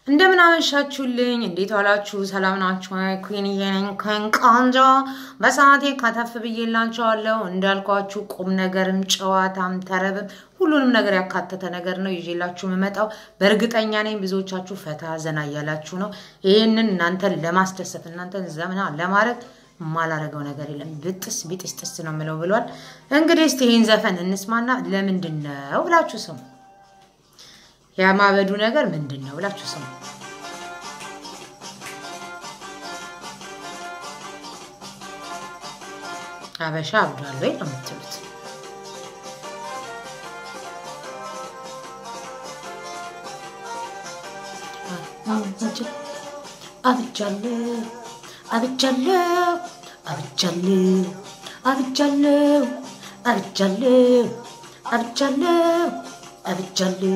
እንደምን አመሻችሁልኝ? እንዴት ዋላችሁ? ሰላም ናችሁ? ኩንዬ ነኝ ከንቃንጃ በሰዓቴ ከተፍ ብዬላችኋለሁ። እንዳልኳችሁ ቁም ነገርም ጨዋታም ተረብም ሁሉንም ነገር ያካተተ ነገር ነው ይዤላችሁ የምመጣው። በእርግጠኛ ነኝ ብዙዎቻችሁ ፈታ ዘና እያላችሁ ነው። ይህንን እናንተን ለማስደሰት እናንተን ዘመና ለማድረግ የማላረገው ነገር የለም። ብጥስ ቢጥስ ጥስ ነው የምለው ብሏል። እንግዲህ እስቲ ይህን ዘፈን እንስማና ለምንድን ነው ብላችሁ ስሙ። የማበዱ ነገር ምንድን ነው ብላችሁ ስሙ። አበሻ አብዷል ወይ ነው የምትሉት? አብጃለሁ አብጃለሁ አብጃለሁ አብጃለሁ አብጃለሁ አብጃለሁ አብጃለሁ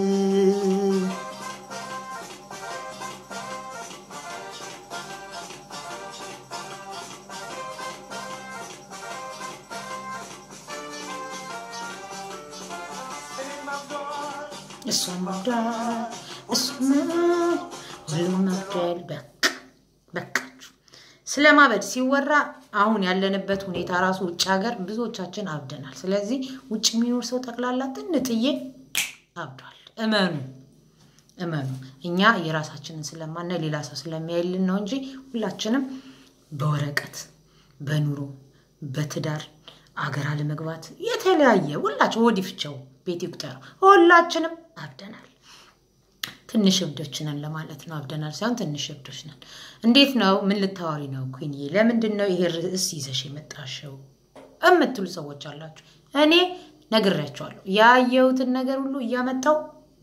እሷም አብዷል እሱም ሁሉም አብዷል። በቃ በቃችሁ። ስለ ማበድ ሲወራ አሁን ያለንበት ሁኔታ ራሱ ውጭ ሀገር ብዙዎቻችን አብደናል። ስለዚህ ውጭ የሚኖር ሰው ጠቅላላ ጥንጥዬ አብዷል። እመኑ እመኑ። እኛ የራሳችንን ስለማና ሌላ ሰው ስለሚያይልን ነው እንጂ ሁላችንም በወረቀት በኑሮ በትዳር አገር አለመግባት የተለያየ ሁላችን ወዲፍቸው ቤት ይቁጠረው ሁላችንም አብደናል። ትንሽ እብዶች ነን ለማለት ነው። አብደናል ሳይሆን ትንሽ እብዶች ነን። እንዴት ነው? ምን ልታወሪ ነው ኩንዬ? ለምንድን ነው ይሄ ርዕስ ይዘሽ የመጣሽው እምትሉ ሰዎች አላችሁ። እኔ ነግሬያቸዋለሁ። ያየሁትን ነገር ሁሉ እያመጣው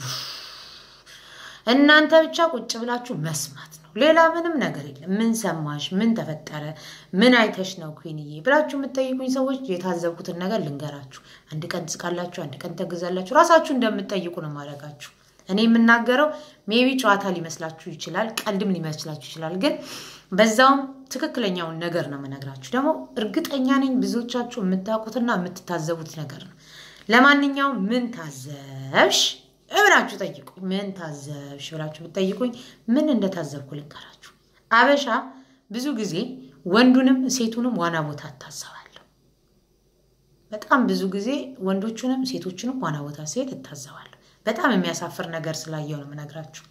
እናንተ ብቻ ቁጭ ብላችሁ መስማት ነው። ሌላ ምንም ነገር የለም። ምን ሰማሽ? ምን ተፈጠረ? ምን አይተሽ ነው ኩንዬ ብላችሁ የምትጠይቁኝ ሰዎች የታዘብኩትን ነገር ልንገራችሁ። አንድ ቀን ትስቃላችሁ፣ አንድ ቀን ተግዛላችሁ። ራሳችሁ እንደምትጠይቁ ነው ማድረጋችሁ። እኔ የምናገረው ሜቢ ጨዋታ ሊመስላችሁ ይችላል፣ ቀልድም ሊመስላችሁ ይችላል። ግን በዛውም ትክክለኛውን ነገር ነው የምነግራችሁ። ደግሞ እርግጠኛ ነኝ ብዙዎቻችሁ የምታውቁትና የምትታዘቡት ነገር ነው። ለማንኛውም ምን ታዘብሽ እብላችሁ ጠይቁኝ። ምን ታዘብሽ ብላችሁ ብትጠይቁኝ ምን እንደታዘብኩ ልንገራችሁ። አበሻ ብዙ ጊዜ ወንዱንም ሴቱንም ዋና ቦታ እታዘባለሁ። በጣም ብዙ ጊዜ ወንዶቹንም ሴቶቹንም ዋና ቦታ ሴት እታዘባለሁ። በጣም የሚያሳፍር ነገር ስላየው ነው የምነግራችሁ።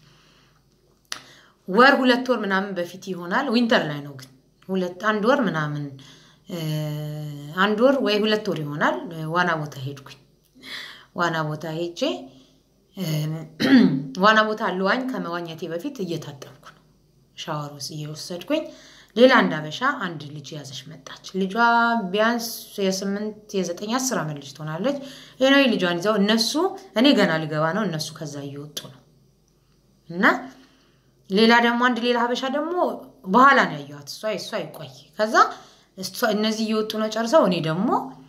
ወር ሁለት ወር ምናምን በፊት ይሆናል። ዊንተር ላይ ነው ግን ሁለት አንድ ወር ምናምን አንድ ወር ወይ ሁለት ወር ይሆናል። ዋና ቦታ ሄድኩኝ። ዋና ቦታ ሄጄ ዋና ቦታ ልዋኝ ከመዋኘቴ በፊት እየታጠብኩ ነው። ሻወር ውስጥ እየወሰድኩኝ ሌላ አንድ አበሻ አንድ ልጅ ያዘች መጣች። ልጇ ቢያንስ የስምንት የዘጠኝ አስር ዓመት ልጅ ትሆናለች። ይሄናዊ ልጇን ይዘው እነሱ እኔ ገና ልገባ ነው፣ እነሱ ከዛ እየወጡ ነው። እና ሌላ ደግሞ አንድ ሌላ ሀበሻ ደግሞ በኋላ ነው ያየኋት። እሷ እሷ ይቆይ ከዛ እነዚህ እየወጡ ነው ጨርሰው፣ እኔ ደግሞ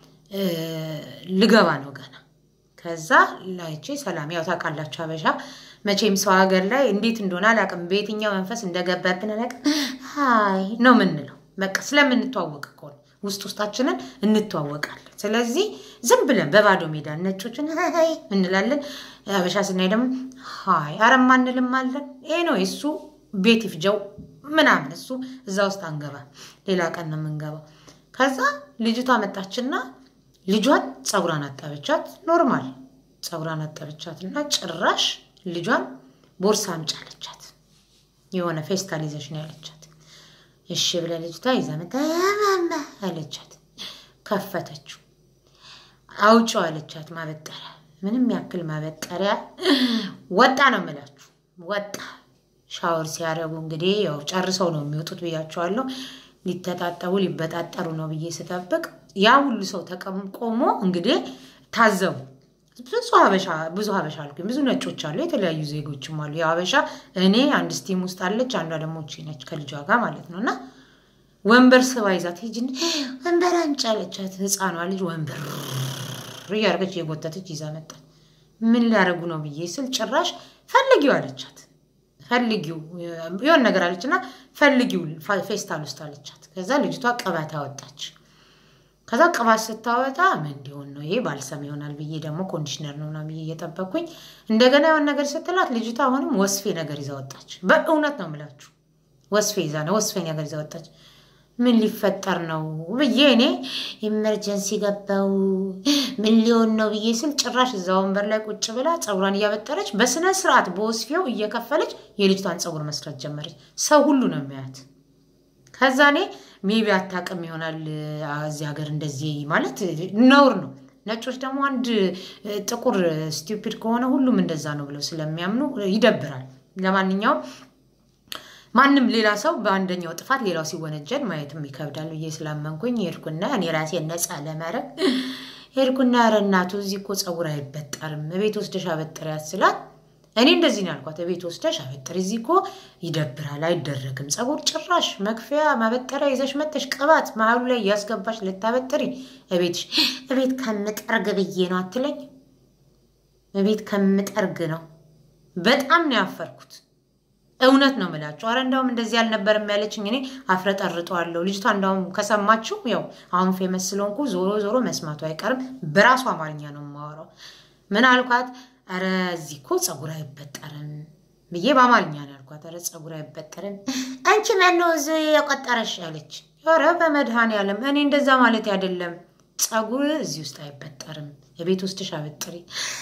ልገባ ነው ገና ከዛ ላይቼ ሰላም ያው ታውቃላችሁ ሀበሻ መቼም ሰው ሀገር ላይ እንዴት እንደሆነ አላውቅም፣ በየትኛው መንፈስ እንደገባብን አላውቅም። ሀይ ነው የምንለው በቃ ስለምንተዋወቅ እኮ ነው። ውስጥ ውስጣችንን እንተዋወቃለን። ስለዚህ ዝም ብለን በባዶ ሜዳ ነጮችን ሀይ እንላለን። ሀበሻ ስናይ ደግሞ ሀይ አረማ እንልም አለን። ይሄ ነው የእሱ ቤት ይፍጀው ምናምን እሱ እዛ ውስጥ አንገባ፣ ሌላ ቀን ነው የምንገባው። ከዛ ልጅቷ መጣችና ልጇን ፀጉሯን አጠበቻት። ኖርማል ፀጉሯን አጠበቻት እና ጭራሽ ልጇን ቦርሳ አምጪ አለቻት። የሆነ ፌስታል ይዘሽ ነው ያለቻት። እሺ ብለ ልጅቷ ይዛ መጣ አለቻት። ከፈተችው። አውጪው አለቻት። ማበጠሪያ ምንም ያክል ማበጠሪያ ወጣ ነው የምላችሁ። ወጣ ሻወር ሲያደርጉ እንግዲህ ያው ጨርሰው ነው የሚወጡት ብያቸዋለሁ። ሊተጣጠቡ ሊበጣጠሩ ነው ብዬ ስጠብቅ ያ ሁሉ ሰው ተቆሞ እንግዲህ ታዘቡ። ብዙ ሀበሻ ብዙ ሀበሻ አልኩኝ። ብዙ ነጮች አሉ፣ የተለያዩ ዜጎችም አሉ። የሀበሻ እኔ አንድ ስቲም ውስጥ አለች፣ አንዷ ደግሞ ነች ከልጇ ጋር ማለት ነው። እና ወንበር ስባ ይዛት ሂጂን ወንበር አምጪ አለቻት። ህፃኗ ልጅ ወንበር እያደረገች የጎተተች ይዛ መጣች። ምን ሊያደርጉ ነው ብዬ ስል ጭራሽ ፈልጊው አለቻት። ፈልጊው የሆነ ነገር አለች እና ፈልጊው ፌስታል ውስጥ አለቻት። ከዛ ልጅቷ ቅባት አወጣች። ከዛ ቅባት ስታወጣ ምን እንዲሆን ነው ይሄ ባልሰም ይሆናል ብዬ ደግሞ ኮንዲሽነር ነው ምናምን ብዬ እየጠበቅኩኝ እንደገና የሆነ ነገር ስትላት ልጅቷ አሁንም ወስፌ ነገር ይዛ ወጣች። በእውነት ነው የምላችሁ ወስፌ ይዛ ነው ወስፌ ነገር ይዛ ወጣች። ምን ሊፈጠር ነው ብዬ እኔ ኢመርጀንሲ ገባው ምን ሊሆን ነው ብዬ ስል ጭራሽ እዛ ወንበር ላይ ቁጭ ብላ ፀጉሯን እያበጠረች በስነ ስርዓት በወስፌው እየከፈለች የልጅቷን ፀጉር መስራት ጀመረች። ሰው ሁሉ ነው የሚያያት። ከዛ እኔ ሜቢ አታውቅም ይሆናል እዚህ ሀገር እንደዚህ ማለት ነውር ነው። ነጮች ደግሞ አንድ ጥቁር ስቲፒድ ከሆነ ሁሉም እንደዛ ነው ብለው ስለሚያምኑ ይደብራል። ለማንኛውም ማንም ሌላ ሰው በአንደኛው ጥፋት ሌላው ሲወነጀል ማየትም ይከብዳል ብዬ ስላመንኩኝ ሄድኩና እኔ ራሴን ነፃ ለማድረግ ሄድኩና ኧረ እናቱ እዚህ እኮ ፀጉር አይበጠርም ቤት ወስደሽ አበጥሪያት ስላት እኔ እንደዚህ ነው ያልኳት። ቤት ወስደሽ አበጥሪ፣ እዚህ እኮ ይደብራል፣ አይደረግም። ፀጉር ጭራሽ መክፈያ ማበጠሪያ ይዘሽ መተሽ ቅባት መሀሉ ላይ እያስገባሽ ልታበጥሪ እቤትሽ እቤት ከምጠርግ ብዬ ነው አትለኝ። እቤት ከምጠርግ ነው። በጣም ነው ያፈርኩት። እውነት ነው የምላችሁ። አረ እንዳውም እንደዚህ አልነበረም ያለችኝ። እኔ አፍረጠርጠዋለሁ። ልጅቷ እንዳውም ከሰማችሁ ያው አሁን ፌመስ ስለሆንኩ ዞሮ ዞሮ መስማቱ አይቀርም። በራሱ አማርኛ ነው የማወራው። ምን አልኳት? አረ እዚህ እኮ ፀጉር አይበጠርም ብዬ በአማርኛ ነው ያልኳት። አረ ፀጉር አይበጠርም አንቺ ማነው እዚህ የቆጠረሽ ያለች። ኧረ በመድኃኔዓለም እኔ እንደዛ ማለት አይደለም። ፀጉር እዚህ ውስጥ አይበጠርም። የቤት ውስጥሽ አበጥሪ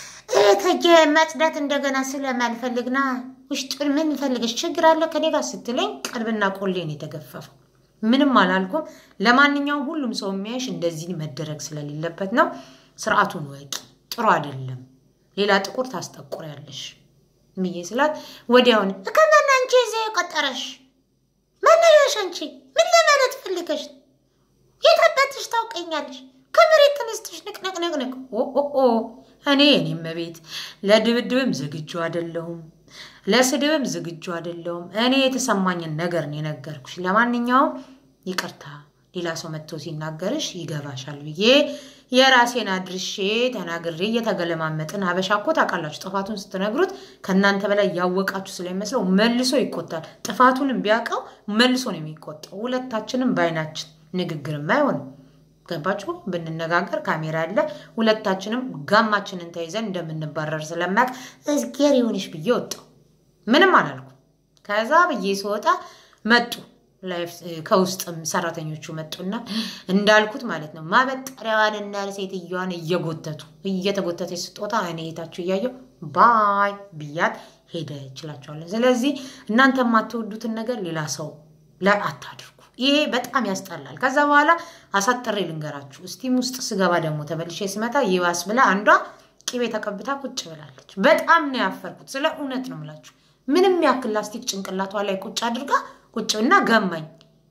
ከጀ መጽዳት እንደገና ስለማልፈልግና ውስጡን ምን ፈልገሽ ችግር አለ ከኔ ጋር ስትለኝ ቀልብና ቆሌን የተገፈፈው ምንም አላልኩም። ለማንኛውም ሁሉም ሰው የሚያይሽ እንደዚህ መደረግ ስለሌለበት ነው። ስርዓቱን ወቂ። ጥሩ አይደለም። ሌላ ጥቁር ታስጠቁሪያለሽ ብዬ ስላት ወዲያውን ከማን አንቺ ዜ የቆጠረሽ መነሻሽ አንቺ ምን ለማለት ፈልገሽ የታባትሽ ታውቀኛለሽ ከመሬት ተነስተሽ ንቅነቅነቅነቅ ኦ እኔ እኔም ቤት ለድብድብም ዝግጁ አይደለሁም፣ ለስድብም ዝግጁ አይደለሁም። እኔ የተሰማኝን ነገር ነው የነገርኩሽ። ለማንኛውም ይቅርታ፣ ሌላ ሰው መጥቶ ሲናገርሽ ይገባሻል ብዬ የራሴን አድርሼ ተናግሬ እየተገለማመጥን። ሀበሻ እኮ ታውቃላችሁ፣ ጥፋቱን ስትነግሩት ከእናንተ በላይ ያወቃችሁ ስለሚመስለው መልሶ ይቆጣል። ጥፋቱንም ቢያውቀው መልሶ ነው የሚቆጣው። ሁለታችንም በአይናችን ንግግርም አይሆንም። ገባችሁ? ብንነጋገር ካሜራ አለ። ሁለታችንም ጋማችንን ተይዘን እንደምንባረር ስለማያውቅ እዝጌር ይሁንሽ ብዬ ወጣሁ። ምንም አላልኩም። ከዛ ብዬ ስወጣ መጡ ከውስጥም ሰራተኞቹ መጡና እንዳልኩት ማለት ነው ማበጠሪያዋን እና ሴትዮዋን እየጎተቱ እየተጎተተች ስጦታ እኔ የታችሁ እያየው ባይ ብያት ሄደ ይችላቸዋለን። ስለዚህ እናንተ የማትወዱትን ነገር ሌላ ሰው ላይ አታድርጉ። ይሄ በጣም ያስጠላል። ከዛ በኋላ አሳጥሬ ልንገራችሁ። ስቲም ውስጥ ስገባ ደግሞ ተመልሼ ስመጣ ይባስ ብላ አንዷ ቅቤ ተቀብታ ቁጭ ብላለች። በጣም ነው ያፈርኩት። ስለ እውነት ነው የምላችሁ። ምንም ያክል ላስቲክ ጭንቅላቷ ላይ ቁጭ አድርጋ ቁጭ እና ገማኝ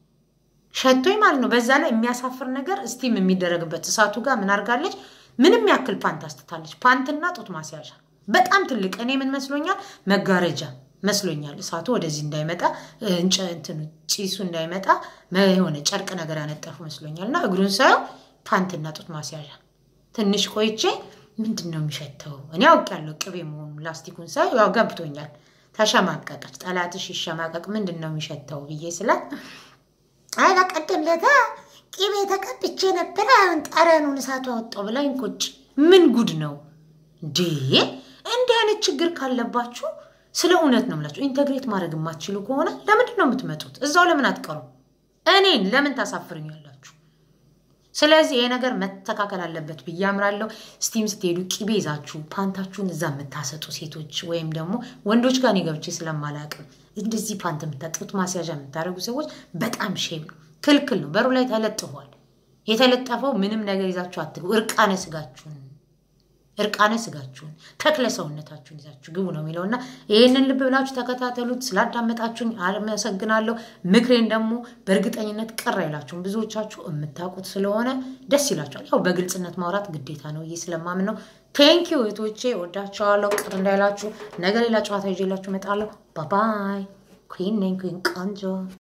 ሸቶኝ ማለት ነው። በዛ ላይ የሚያሳፍር ነገር ስቲም የሚደረግበት እሳቱ ጋር ምን አድርጋለች? ምንም ያክል ፓንት አስትታለች። ፓንትና ጡት ማስያዣ በጣም ትልቅ። እኔ ምን መስሎኛል? መጋረጃ መስሎኛል። እሳቱ ወደዚህ እንዳይመጣ እንትኑ ጭሱ እንዳይመጣ የሆነ ጨርቅ ነገር ያነጠፉ መስሎኛል። እና እግሩን ሳየው ፓንትና ጡት ማስያዣ። ትንሽ ቆይቼ ምንድን ነው የሚሸተው? እኔ አውቄያለሁ ቅቤ መሆኑ። ላስቲኩን ሳየው ያው ገብቶኛል። ተሸማቀቀች። ጠላትሽ ይሸማቀቅ ምንድን ነው የሚሸተው ብዬ ስላት አይ በቀደም ለታ ቅቤ ተቀብቼ ነበር፣ አሁን ጠረኑን እሳቱ አወጣው ብላኝ ቁጭ። ምን ጉድ ነው እንዴ? እንዲህ አይነት ችግር ካለባችሁ ስለ እውነት ነው የምላችሁ። ኢንተግሬት ማድረግ የማትችሉ ከሆነ ለምንድን ነው የምትመጡት? እዛው ለምን አትቀሩም? እኔን ለምን ታሳፍርኛላችሁ? ስለዚህ ይሄ ነገር መስተካከል አለበት ብዬ አምራለሁ። ስቲም ስትሄዱ ቂቤ ይዛችሁ ፓንታችሁን እዛ የምታሰጡ ሴቶች ወይም ደግሞ ወንዶች ጋር እኔ ገብቼ ስለማላውቅም እንደዚህ ፓንት የምታጥጡት ማስያዣ የምታደርጉ ሰዎች በጣም ሼም ነው፣ ክልክል ነው። በሩ ላይ ተለጥፏል። የተለጠፈው ምንም ነገር ይዛችሁ አትግቡ። እርቃነ ስጋችሁን እርቃነ ስጋችሁን ተክለ ሰውነታችሁን ይዛችሁ ግቡ ነው የሚለውና ይህንን ልብ ብላችሁ ተከታተሉት። ስላዳመጣችሁኝ አመሰግናለሁ። ምክሬን ደግሞ በእርግጠኝነት ቅር አይላችሁም። ብዙዎቻችሁ የምታውቁት ስለሆነ ደስ ይላችኋል። ያው በግልጽነት ማውራት ግዴታ ነው ብዬ ስለማምን ነው። ቴንኪው እህቶቼ፣ ወዳቸዋለሁ። ቅር እንዳይላችሁ። ነገ ሌላ ጨዋታ ይዤላችሁ እመጣለሁ። ባባይ ኩን ነኝ ኩን ቆንጆ